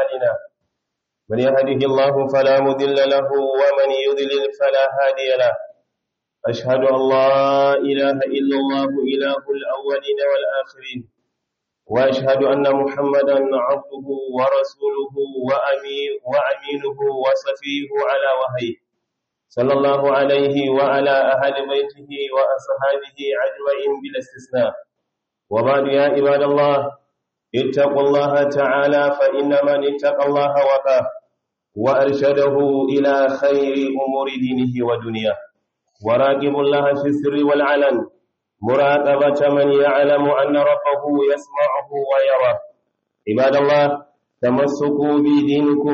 أعمالنا من يهده الله فلا مضل له ومن يضلل فلا هادي له أشهد أن لا إله إلا الله إله الأولين والآخرين وأشهد أن محمدا عبده ورسوله وأمين وأمينه وصفيه على وحيه صلى الله عليه وعلى أهل بيته وأصحابه أجمعين بلا استثناء وبعد يا عباد الله اتقوا الله تعالى فإن من اتقى الله وقاه وأرشده إلى خير أمور دينه ودنياه وراقبوا الله في السر والعلن مراقبة من يعلم أن ربه يسمعه ويراه عباد الله تمسكوا بدينكم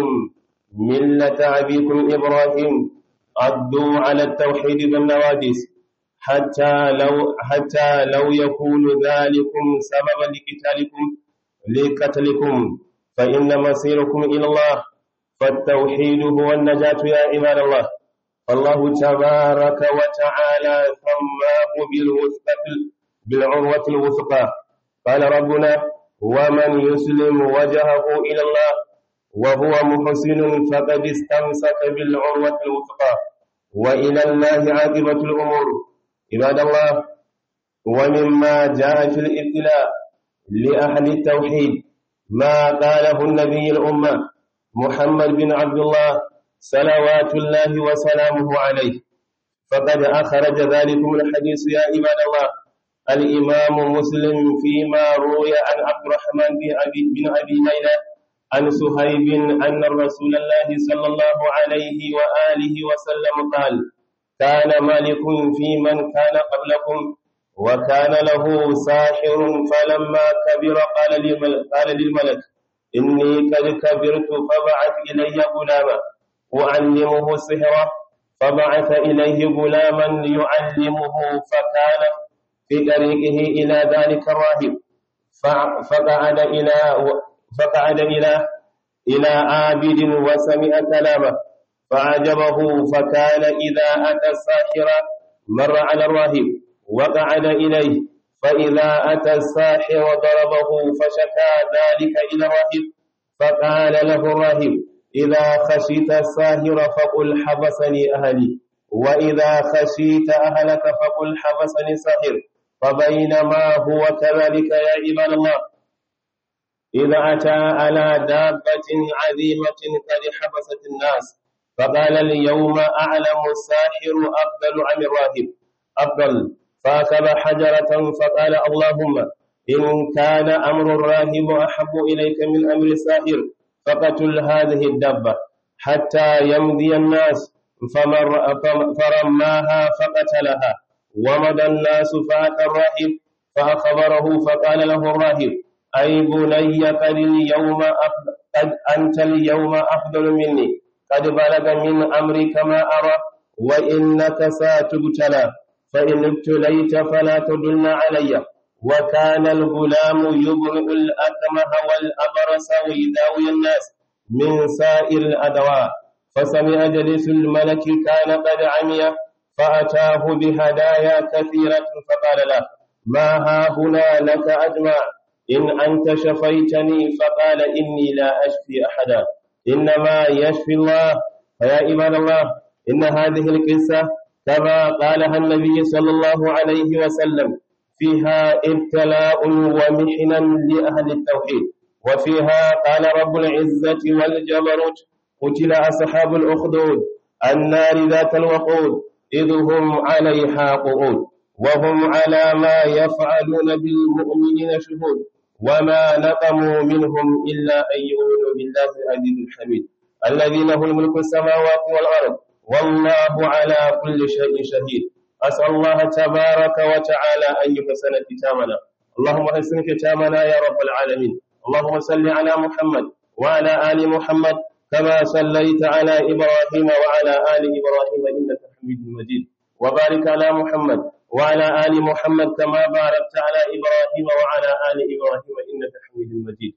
ملة أبيكم إبراهيم عضوا على التوحيد بالنوادس حتى لو حتى لو يكون ذلكم سببا لقتالكم لقتلكم فإن مصيركم إلى الله فالتوحيد هو النجاة يا عباد الله الله تبارك وتعالى سماه بالوثقة بالعروة الوثقى قال ربنا ومن يسلم وجهه إلى الله وهو محسن فقد استمسك بالعروة الوثقى وإلى الله عاقبة الأمور عباد الله ومما جاء في الابتلاء لأهل التوحيد ما قاله النبي الأمة محمد بن عبد الله صلوات الله وسلامه عليه فقد أخرج ذلكم الحديث يا عباد الله الإمام مسلم فيما روي عن عبد الرحمن بن أبي, بن أبي ليلى عن سهيب أن الرسول الله صلى الله عليه وآله وسلم قال كان ملك في من كان قبلكم وكان له ساحر فلما كبر قال للملك, قال للملك إني قد كبرت فبعث إلي غلاما أعلمه السحر فبعث إليه غلاما يعلمه فكان في طريقه إلى ذلك الراهب فقعد إلى فقعد إلى إلى عابد وسمع كلامه فعجبه فكان إذا أتى الساحر مر على الراهب وقعد إليه فإذا أتى الساحر ضربه فشكى ذلك إلى الراهب فقال له الراهب إذا خشيت الساهر فقل حبسني أهلي وإذا خشيت أهلك فقل حبسني ساهر فبينما هو كذلك يا عباد الله إذا أتى على دابة عظيمة قد حبست الناس فقال اليوم أعلم الساحر أفضل عن الراهب أفضل فأخذ حجرة فقال اللهم إن كان أمر الراهب أحب إليك من أمر الساحر فقتل هذه الدبة حتى يمضي الناس فمر فرماها فقتلها ومضى الناس فأتى الراهب فأخبره فقال له الراهب أي بني قد اليوم قد أنت اليوم أفضل مني قد بلغ من أمرك ما أرى وإنك ستبتلى فإن ابتليت فلا تدلن علي وكان الغلام يبرئ الأكمه والأبرص ويداوي الناس من سائر الأدواء فسمع جليس الملك كان قد عمي فأتاه بهدايا كثيرة فقال له ما ها هنا لك أجمع إن أنت شفيتني فقال إني لا أشفي أحدا إنما يشفي الله فيا عباد الله إن هذه القصة كما قالها النبي صلى الله عليه وسلم فيها ابتلاء ومحنا لأهل التوحيد وفيها قال رب العزة والجبروت قتل أصحاب الأخدود النار ذات الوقود إذ هم عليها قعود وهم على ما يفعلون بالمؤمنين شهود وما نقموا منهم إلا أن يؤمنوا بالله العزيز الحميد الذي له الملك السماوات والأرض والله على كل شيء شهيد أسأل الله تبارك وتعالى أن يحسن ختامنا اللهم حسن ختامنا يا رب العالمين اللهم صل على محمد وعلى آل محمد كما صليت على إبراهيم وعلى آل إبراهيم إنك حميد مجيد وبارك على محمد وعلى آل محمد كما باركت على إبراهيم وعلى آل إبراهيم إنك حميد مجيد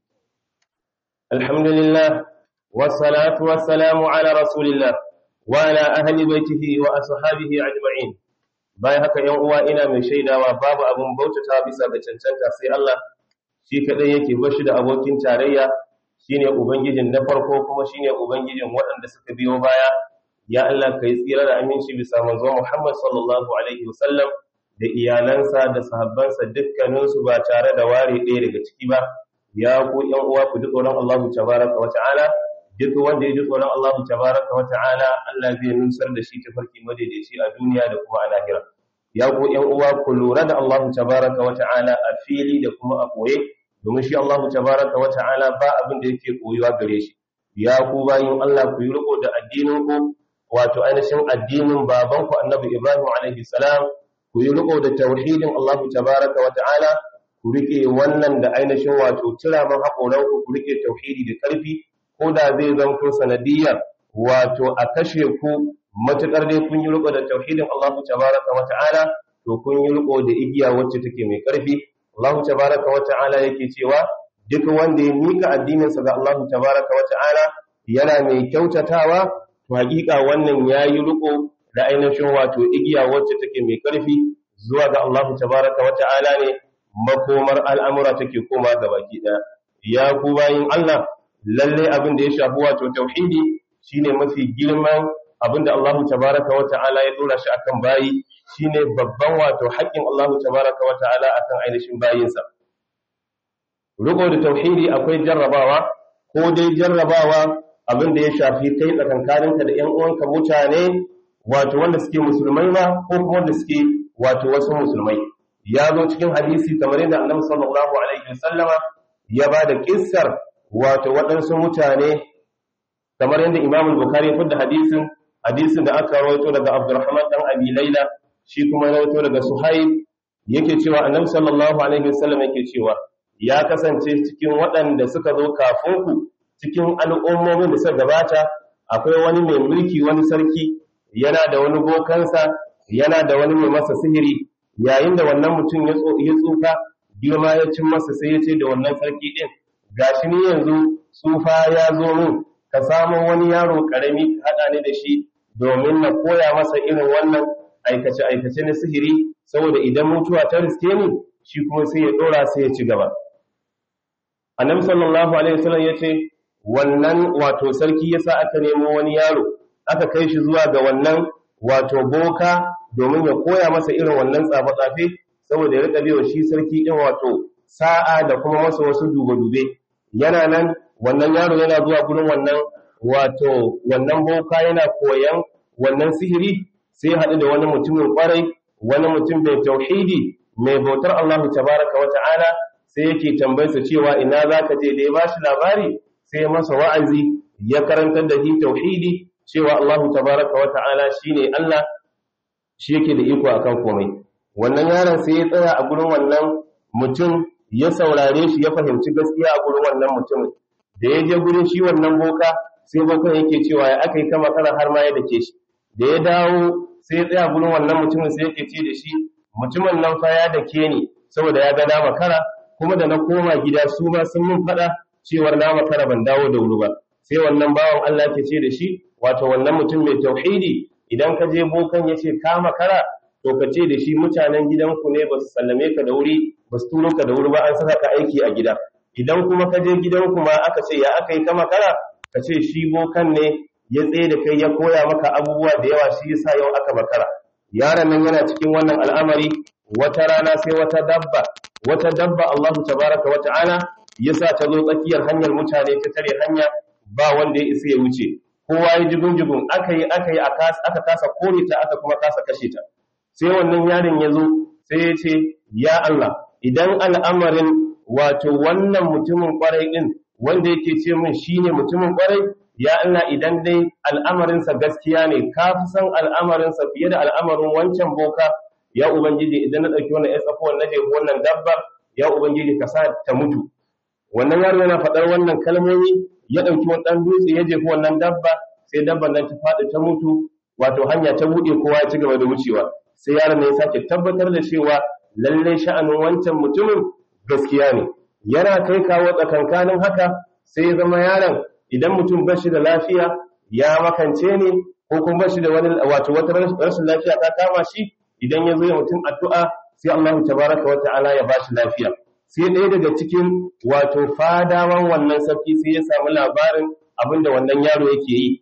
الحمد لله والصلاة والسلام على رسول الله وعلى أهل بيته وأصحابه أجمعين bayan haka ‘yan uwa ina mai shaidawa babu abin bautata bisa ga cancanta sai Allah shi kaɗai yake bashi da abokin tarayya shine ubangijin na farko kuma shine ubangijin waɗanda suka biyo baya ya Allah kai tsira da aminci bisa manzo Muhammad sallallahu alaihi wasallam da iyalansa da sahabbansa dukkaninsu ba tare da ware ɗaya daga ciki ba ya ku ƴan uwa ku ji tsoron Allah tabaraka wa ta'ala duk wanda ya ji tsoron Allah tabaraka wa ta'ala Allah zai nusar da shi tafarki madaidaici a duniya da kuma a lahira ya ku ƴan uwa ku lura da Allah tabaraka wa ta'ala a fili da kuma a koye domin shi Allah tabaraka wa ta'ala ba abin da yake koyuwa gare shi ya ku bayin Allah ku yi riko da addinin ku wato ainihin addinin babanku Annabi Ibrahim alaihi salam ku yi riko da tauhidin Allah tabaraka wa ta'ala ku rike wannan da ainihin wato tiraman haƙoranku ku rike tauhidi da ƙarfi ko da zai zanto sanadiyar wato a kashe ku matuƙar dai kun yi riko da tauhidin Allah tabaraka wa ta'ala to kun yi riko da igiya wacce take mai ƙarfi Allah tabaraka wa ta'ala yake cewa duk wanda ya mika addininsa ga Allah tabaraka wa ta'ala yana mai kyautatawa to hakika wannan yayi riko da ainihin wato igiya wacce take mai ƙarfi zuwa ga Allah tabaraka wa ta'ala ne makomar al'amura take koma ga baki ɗaya ya ku bayin Allah lalle abin da ya shafi wato tauhidi shine mafi girman abin da Allah tabaraka wa ta'ala ya dora shi akan bayi shine babban wato haƙƙin Allah tabaraka wa ta'ala akan ainihin bayinsa riko da tauhidi akwai jarrabawa ko dai jarrabawa abin da ya shafi kai tsakankaninka da ƴan uwanka mutane wato wanda suke musulmai ma ko kuma wanda suke wato wasu musulmai ya zo cikin hadisi kamar yadda annabi sallallahu alaihi wasallama ya ba da kissar wato waɗansu mutane kamar yadda imam bukhari ya fada hadisin hadisin da aka rawaito daga abdurrahman dan abi laila shi kuma ya rawaito daga suhaib yake cewa annabi sallallahu alaihi wasallam yake cewa ya kasance cikin waɗanda suka zo kafin ku cikin al'ummomin da suka gabata akwai wani mai mulki wani sarki yana da wani bokansa yana da wani mai masa sihiri yayin da wannan mutum ya tsufa girma ya cin masa sai ya ce da wannan sarki din gashi ni yanzu tsufa ya zo min ka samu wani yaro karami ka haɗa ni da shi domin na koya masa irin wannan aikace aikace na sihiri saboda idan mutuwa ta riske ni shi kuma sai ya dora sai ya ci gaba annabi sallallahu alaihi wasallam ya ce wannan wato sarki yasa aka nemo wani yaro aka kai shi zuwa ga wannan wato boka domin ya koya masa irin wannan tsafe-tsafe saboda ya rika biyo shi sarki din wato sa'a da kuma masa wasu dube-dube yana nan wannan yaro yana zuwa gurin wannan wato wannan boka yana koyan wannan sihiri sai haɗu da wani mutumin kwarai wani mutum mai tauhidi mai bautar Allah tabaraka wa ta'ala sai yake tambayarsa cewa ina zaka je da ya bashi labari sai masa wa'azi ya karantar da shi tauhidi cewa Allah tabaraka wa ta'ala shine Allah shi yake da iko akan komai wannan yaron sai ya tsaya a gurin wannan mutum ya saurare shi ya fahimci gaskiya a gurin wannan mutumin da ya je gurin shi wannan boka sai bokan yake cewa ya aka yi kama kana har ma ya dake shi da ya dawo sai ya tsaya gurin wannan mutumin sai yake ce da shi mutumin nan fa ya dake ni saboda ya ga na makara kuma da na koma gida su ma sun mun faɗa cewar na makara ban dawo da wuri ba sai wannan bawan Allah ke ce da shi wato wannan mutum mai tauhidi idan ka je bokan ya ce ka makara to ka ce da shi mutanen gidanku ne ba su sallame ka da wuri ba su turo ka da wuri ba an saka ka aiki a gida idan kuma ka je gidanku ma aka ce ya aka yi ka makara ka ce shi bokan ne ya tsaye da kai ya koya maka abubuwa da yawa shi yasa yau aka makara yaron nan yana cikin wannan al'amari wata rana sai wata dabba wata dabba Allahu tabaraka wa ta'ala yasa ta zo tsakiyar hanyar mutane ta tare hanya ba wanda ya isa ya wuce kowa ya jigun jigun aka yi aka yi aka kasa kore ta aka kuma kasa kashe ta sai wannan yaron ya zo sai ya ce ya Allah idan al'amarin wato wannan mutumin kwarai din wanda yake ce min shine mutumin kwarai ya Allah idan dai al'amarinsa gaskiya ne ka fi san al'amarinsa fiye da al'amarin wancan boka ya ubangiji idan na ɗauki wannan ya tsakuwar na jefi wannan dabba ya ubangiji ka sa ta mutu wannan yaro yana faɗar wannan kalmomi ya ɗauki wani ɗan dutse ya jefi wannan dabba sai dabban nan ta faɗi ta mutu wato hanya ta buɗe kowa ya ci gaba da wucewa sai yaron ne ya sake tabbatar da cewa lallai sha'anin wancan mutumin gaskiya ne yana kai kawo tsakankanin haka sai ya zama yaron idan mutum ba shi da lafiya ya makance ne ko kuma ba shi da wani wato wata rashin lafiya ta kama shi idan ya zo ya mutum addu'a sai Allah tabaraka wa ta'ala ya bashi lafiya sai ɗaya daga cikin wato fadawan wannan sarki sai ya samu labarin abin da wannan yaro yake yi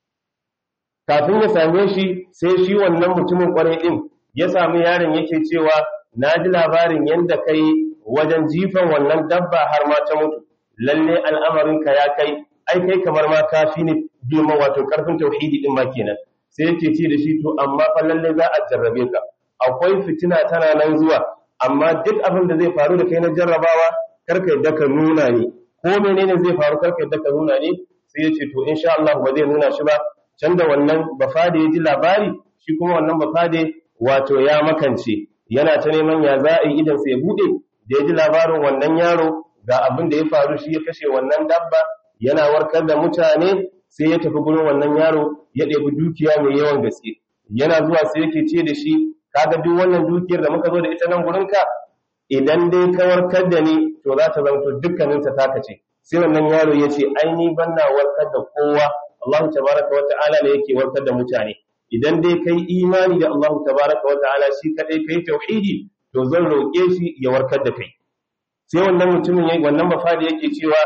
kafin ya same shi sai shi wannan mutumin kwarai ɗin ya samu yaron yake cewa na ji labarin yadda kai wajen jifan wannan dabba har ma ta mutu lalle al'amarinka ya kai ai kai kamar ma ka fi ni girma wato karfin tauhidi din ma kenan sai yake ce da shi to amma fa lalle za a jarrabe ka akwai fitina tana nan zuwa amma duk abin da zai faru da kai na jarrabawa karka yadda ka nuna ne ko menene zai faru karka yadda ka nuna ne sai ya ce to insha Allah ba zai nuna shi ba can da wannan bafade ya ji labari shi kuma wannan bafade wato ya makance yana ta neman ya za a yi idan sai ya bude da ya ji labarin wannan yaro ga abin da ya faru shi ya kashe wannan dabba yana warkar da mutane sai ya tafi gurin wannan yaro ya ɗebi dukiya mai yawan gaske yana zuwa sai yake ce da shi kaga duk wannan dukiyar da muka zo da ita nan gurinka idan dai ka warkar da ni to za ta zanto dukkanin ta taka ce sai wannan yaro ya ce ai ni ban na warkar da kowa Allah tabaraka wa ta'ala ne yake warkar da mutane idan dai kai imani da Allah tabaraka wa ta'ala shi kadai kai tauhidi to zan roƙe shi ya warkar da kai sai wannan mutumin yayi wannan mafadi yake cewa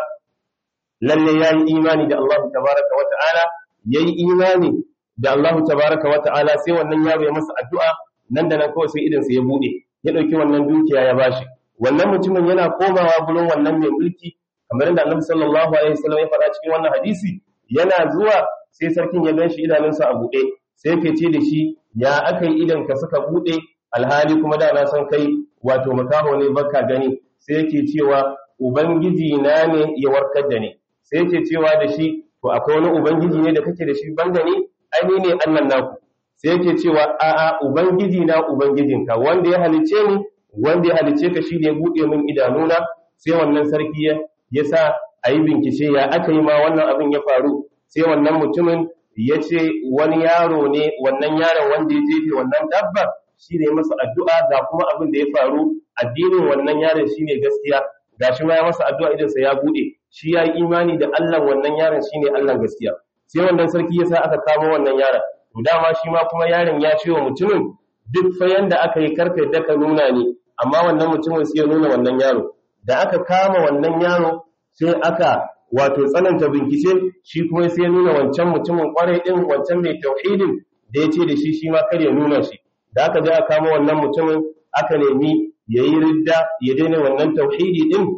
lalle yayi imani da Allah tabaraka wa ta'ala yayi imani da Allah tabaraka wa ta'ala sai wannan yaro ya masa addu'a nan da nan kawai sai idan sa ya bude ya dauki wannan dukiya ya bashi wannan mutumin yana komawa gurin wannan mai mulki kamar yadda Annabi sallallahu alaihi wasallam ya faɗa cikin wannan hadisi yana zuwa sai sarkin ya ganshi idanunsa a bude sai yake ce da shi ya aka yi idan ka suka bude alhali kuma da na san kai wato makaho ne baka gani sai yake cewa ubangiji na ne ya warkar da ni sai yake cewa da shi to akwai wani ubangiji ne da kake da shi banda ni ai ni ne annan naku sai yake cewa a'a ubangiji na ubangijinka wanda ya halice ni wanda ya halice ka shi ne ya buɗe min idanuna sai wannan sarki ya sa a yi bincike ya aka yi ma wannan abin ya faru sai wannan mutumin ya ce wani yaro ne wannan yaron wanda ya jefe wannan dabbar shi ne masa addu'a ga kuma abin da ya faru addinin wannan yaron shi ne gaskiya ga shi ma ya masa addu'a idansa ya buɗe shi ya yi imani da Allah wannan yaron shi ne Allah gaskiya sai wannan sarki ya sa aka kamo wannan yaron to dama shi ma kuma yaron ya ce wa mutumin duk fa yanda aka yi karfe da ka nuna ne amma wannan mutumin sai ya nuna wannan yaro da aka kama wannan yaro sai aka wato tsananta bincike shi kuma sai ya nuna wancan mutumin kwarai din wancan mai tauhidin da ya ce da shi shi ma kar ya nuna shi da aka je aka kama wannan mutumin aka nemi ya yi ridda ya daina wannan tauhidi din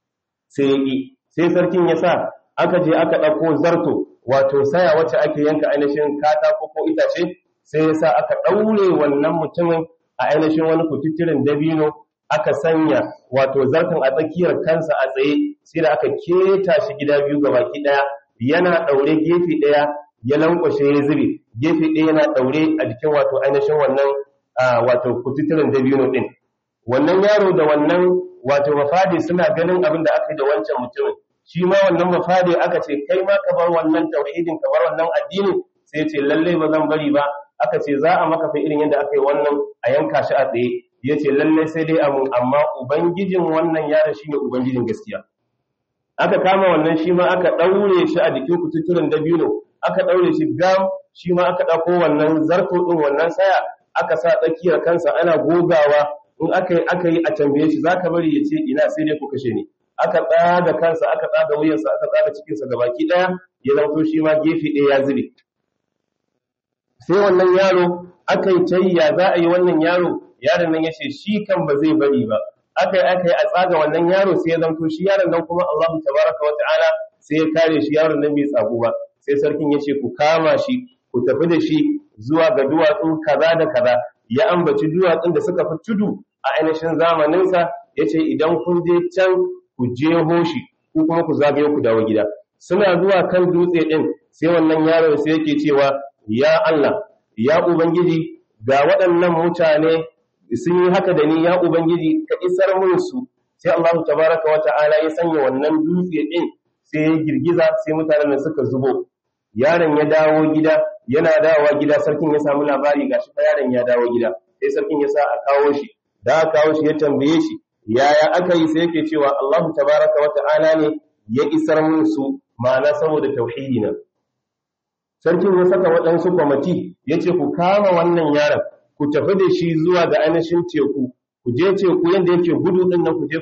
sai ya yi sai sarkin ya sa aka je aka ɗauko zarto wato saya wacce ake yanka ainihin katako ko itace sai ya sa aka ɗaure wannan mutumin a ainihin wani kututturen dabino aka sanya wato zartan a tsakiyar kansa a tsaye sai da aka keta shi gida biyu ga baki ɗaya yana ɗaure gefe ɗaya ya lankwashe ya zube gefe ɗaya yana ɗaure a jikin wato ainihin wannan wato kututturen dabino ɗin wannan yaro da wannan wato mafadi suna ganin abin da aka yi da wancan mutumin shi ma wannan mafadi aka ce kai ma ka bar wannan tauhidin ka bar wannan addinin sai ya ce lallai ba zan bari ba aka ce za a maka fa irin yadda aka yi wannan a yanka shi a tsaye ya ce lallai sai dai amu amma ubangijin wannan yaron shine ubangijin gaskiya aka kama wannan shi ma aka ɗaure shi a jikin kututturen dabino aka ɗaure shi gam shi ma aka ɗauko wannan zarto ɗin wannan saya aka sa tsakiyar kansa ana gogawa in aka yi aka yi a tambaye shi zaka bari ya ce ina sai dai ku kashe ni aka tsaga kansa aka tsaga wuyansa aka tsaga cikinsa gabaki ɗaya ya zanto shi ma gefe ɗaya ya zube sai wannan yaro aka yi tayya za a yi wannan yaro yaron nan ya ce shi kan ba zai bari ba aka yi aka yi a tsaga wannan yaro sai ya zanto shi yaron nan kuma Allahu tabaraka wa ta'ala sai ya kare shi yaron nan bai tsagu ba sai sarkin ya ce ku kama shi ku tafi da shi zuwa ga duwatsu kaza da kaza ya ambaci duwatsun da suka fi tudu a ainihin zamaninsa ya ce idan kun je can ku jeho shi ku kuma ku zagaye ku dawo gida suna zuwa kan dutse ɗin sai wannan yaro sai yake cewa ya Allah ya ubangiji ga waɗannan mutane sun yi haka da ni ya ubangiji ka isar mun su sai Allah tabaraka wa ta'ala ya sanya wannan dutse ɗin sai ya girgiza sai mutanen suka zubo yaron ya dawo gida yana dawowa gida sarkin ya samu labari gashi fa yaron ya dawo gida sai sarkin ya sa a kawo shi da aka kawo shi ya tambaye shi yaya aka yi sai yake cewa Allahu tabaraka wa ta'ala ne ya isar mun su ma'ana saboda tauhidi na sarkin ya saka waɗansu kwamati ya ce ku kama wannan yaron ku tafi da shi zuwa ga ainihin teku ku je teku yadda yake gudu ɗin nan ku je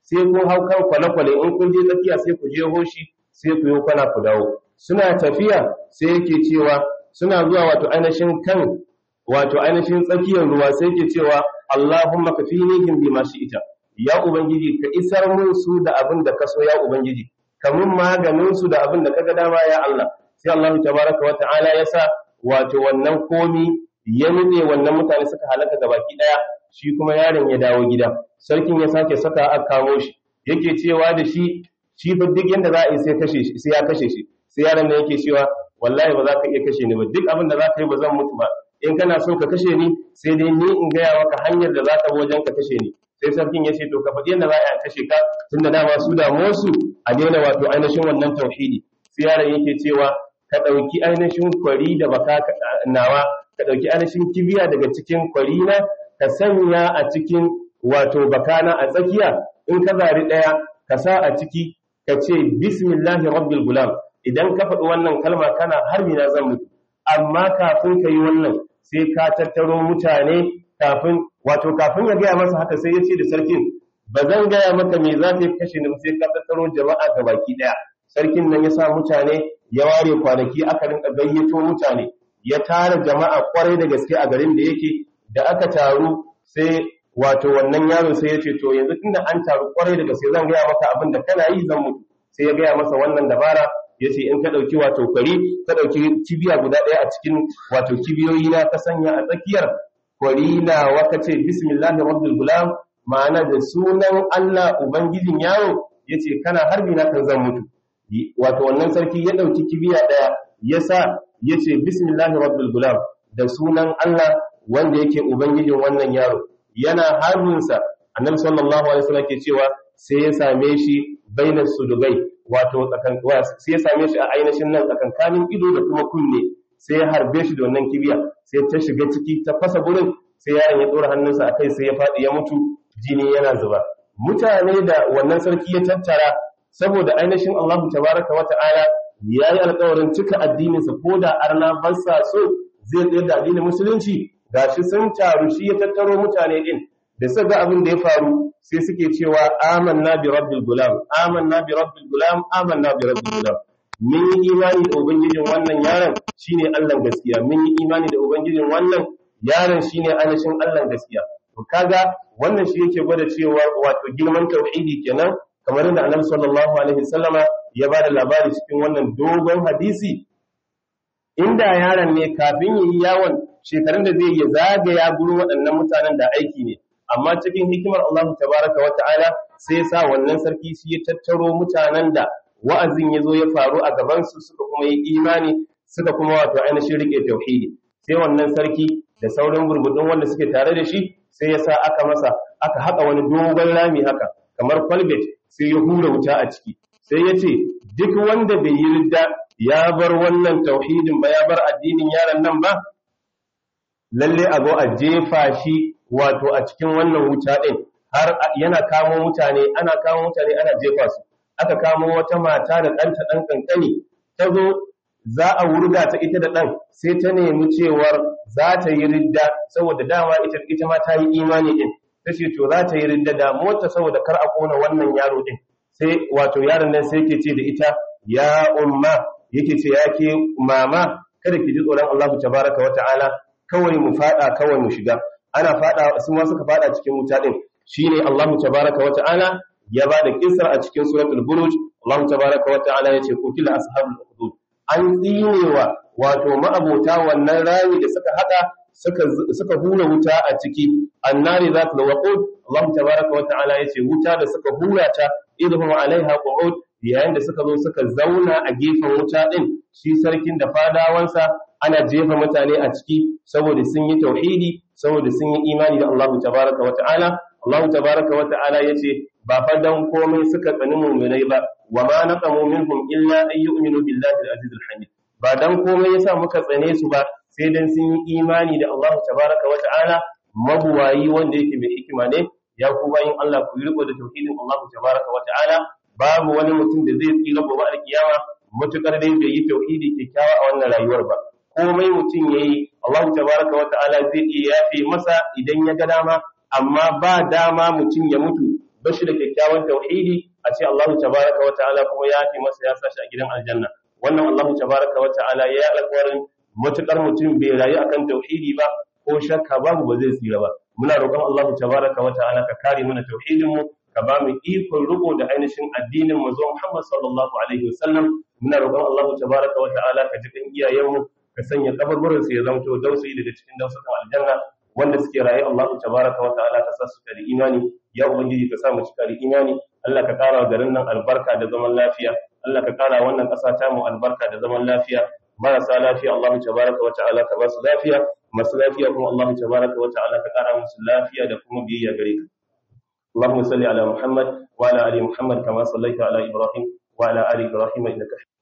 sai kun hau kan kwale-kwale in kun je tsakiya sai ku je hoshi sai ku yi kwana ku dawo suna tafiya sai yake cewa suna zuwa wato ainihin kan wato ainihin tsakiyar ruwa sai yake cewa Allahumma kafinihim bima ita. ya ubangiji ka isar mun su da abin da ka so ya ubangiji kamun maganin su da abin da kaga dama ya Allah sai Allah tabaraka wa ta'ala ya sa wato wannan komi ya nune wannan mutane suka halaka gabaki daya shi kuma yaron ya dawo gida sarkin ya sake saka a kamo shi yake cewa da shi shi fa duk yanda za a yi sai kashe shi sai ya kashe shi sai yaron da yake cewa wallahi ba za ka iya kashe ni ba duk abin da za ka yi ba zan mutu ba in kana so ka kashe ni sai dai ni in gaya maka hanyar da za ka bi wajen ka kashe ni sai sarkin ya ce to ka faɗi yadda za a kashe ka tun da dama su damuwarsu a daina wato ainihin wannan tauhidi sai yaron yake cewa ka ɗauki ainihin kwari da baka nawa ka ɗauki ainihin kibiya daga cikin kwari na ka sanya a cikin wato bakana a tsakiya in ka zari ɗaya ka sa a ciki ka ce bismillahi rabbil gulam idan ka faɗi wannan kalma kana harbi na zan mutu amma kafin ka yi wannan sai ka tattaro mutane kafin wato kafin ya gaya masa haka sai ya ce da sarkin ba zan gaya maka me za ka kashe ni sai ka tattaro jama'a ga baki daya sarkin nan ya sa mutane ya ware kwanaki aka rinka gayyato mutane ya tara jama'a kwarai da gaske a garin da yake da aka taru sai wato wannan yaro sai ya ce to yanzu tunda an taru kwarai da gaske zan gaya maka abin da kana yi zan mutu sai ya gaya masa wannan dabara ya ce in ka ɗauki wato kwari ka ɗauki kibiya guda ɗaya a cikin wato kibiyoyi na ka sanya a tsakiyar kwari na waka ce bismillahi rabbil gulam ma'ana da sunan Allah ubangijin yaro yace kana harbi na kan zan mutu wato wannan sarki ya ɗauki kibiya ɗaya ya sa yace bismillahi rabbil gulam da sunan Allah wanda yake ubangijin wannan yaro yana harbinsa annabi sallallahu alaihi wasallam ke cewa sai ya same shi bainar sudugai wato tsakan sai ya same shi a ainihin nan tsakankanin ido da kuma kunne sai ya harbe shi da wannan kibiya sai ta shiga ciki ta fasa gurin sai yaron ya tsora hannunsa a kai sai ya faɗi ya mutu jini yana zuba mutane da wannan sarki ya tattara saboda ainihin Allahu tabaraka wa ta'ala ya yi alƙawarin cika addininsa ko da arna ba sa so zai tsayar da addinin musulunci gashi sun taru shi ya tattaro mutane din da suka ga abin da ya faru sai suke cewa amanna bi rabbil gulam amanna bi rabbil gulam amanna bi rabbil gulam mun yi imani da ubangijin wannan yaron shine Allah gaskiya mun yi imani da ubangijin wannan yaron shine ainihin Allah gaskiya to kaga wannan shi yake gwada cewa wato girman tauhidi kenan kamar yadda Annabi sallallahu alaihi wasallama ya ba da labari cikin wannan dogon hadisi inda yaron ne kafin yi yawon shekarun da zai yi zagaya gurin waɗannan mutanen da aiki ne amma cikin hikimar Allah tabaraka wa ta'ala sai sa wannan sarki shi ya tattaro mutanen da wa'azin ya zo ya faru a gabansu suka kuma yi imani suka kuma wato ainihin rike tauhidi sai wannan sarki da sauran burbudin wanda suke tare da shi sai ya sa aka masa aka haƙa wani dogon rami haka kamar kwalbet sai ya hura wuta a ciki sai ya ce duk wanda bai yi ridda ya bar wannan tauhidin ba ya bar addinin yaron nan ba lalle a zo a jefa shi wato a cikin wannan wuta ɗin har yana kamo mutane ana kamo mutane ana jefa su aka kamo wata mata da ɗanta ɗan ƙanƙani ta zo za a wurga ta ita da ɗan sai ta nemi cewar za ta yi ridda saboda dama ita ita ma ta yi imani ɗin ta ce to za ta yi ridda da mota saboda kar a kona wannan yaro ɗin sai wato yaron nan sai ke ce da ita ya umma yake ce ya ke mama kada ki ji tsoron Allah tabaraka wa ta'ala kawai mu fada kawai mu shiga ana fada su ma suka fada cikin wuta din shine Allah tabaraka wa ta'ala ya bada kisar a cikin suratul buruj Allah tabaraka wa ta'ala yace kutila ashabul hudud an tsinewa wato ma'abota wannan rami da suka hada suka suka hura wuta a ciki annari zatul waqud Allah tabaraka wa ta'ala yace wuta da suka hura ta idhum alaiha qu'ud yayin da suka zo suka zauna a gefen wuta din shi sarkin da fadawansa ana jefa mutane a ciki saboda sun yi tauhidi saboda sun yi imani da Allah tabaraka wa ta'ala Allah tabaraka wa ta'ala yace ba fa dan komai suka tsani mu'minai ba wa ma naqamu minhum illa an yu'minu billahi al-aziz al-hamid ba dan komai yasa muka tsane su ba sai dan sun yi imani da Allah tabaraka wa ta'ala mabuwayi wanda yake mai hikima ne ya ku bayin Allah ku yi riko da tauhidin Allah tabaraka wa ta'ala babu wani mutum da zai tsira gobe alkiyama mutukar dai bai yi tauhidi kyakkyawa a wannan rayuwar ba komai mutum yayi Allah tabaraka wa ta'ala zai iya yafe masa idan ya ga dama amma ba dama mutum ya mutu bashi da kyakkyawan tauhidi a ce Allahu tabaraka wa ta'ala kuma ya fi masa ya sashi a gidan aljanna wannan Allahu tabaraka wa ta'ala ya yi alƙawarin matukar mutum bai rayu akan tauhidi ba ko shakka babu ba zai tsira ba muna roƙon Allahu tabaraka wa ta'ala ka kare mana tauhidin mu ka ba mu ikon riko da ainihin addinin mu zuwa Muhammad sallallahu alaihi wasallam muna roƙon Allahu tabaraka wa ta'ala ka ji kan iyayen mu ka sanya kaburburin su ya zamto dausayi daga cikin dausakan aljanna wanda suke raye Allahu tabaraka wa ta'ala ka sa su da imani ya ubangiji ka sa mu cika da imani Allah ka kara garin nan albarka da zaman lafiya Allah ka kara wannan ƙasa ta mu albarka da zaman lafiya marasa lafiya Allahu tabaraka wa ta'ala ka ba su lafiya masu lafiya kuma Allahu tabaraka wa ta'ala ka kara musu lafiya da kuma biyayya gare ka اللهم صل على محمد وعلى ال محمد كما صليت على ابراهيم وعلى ال ابراهيم انك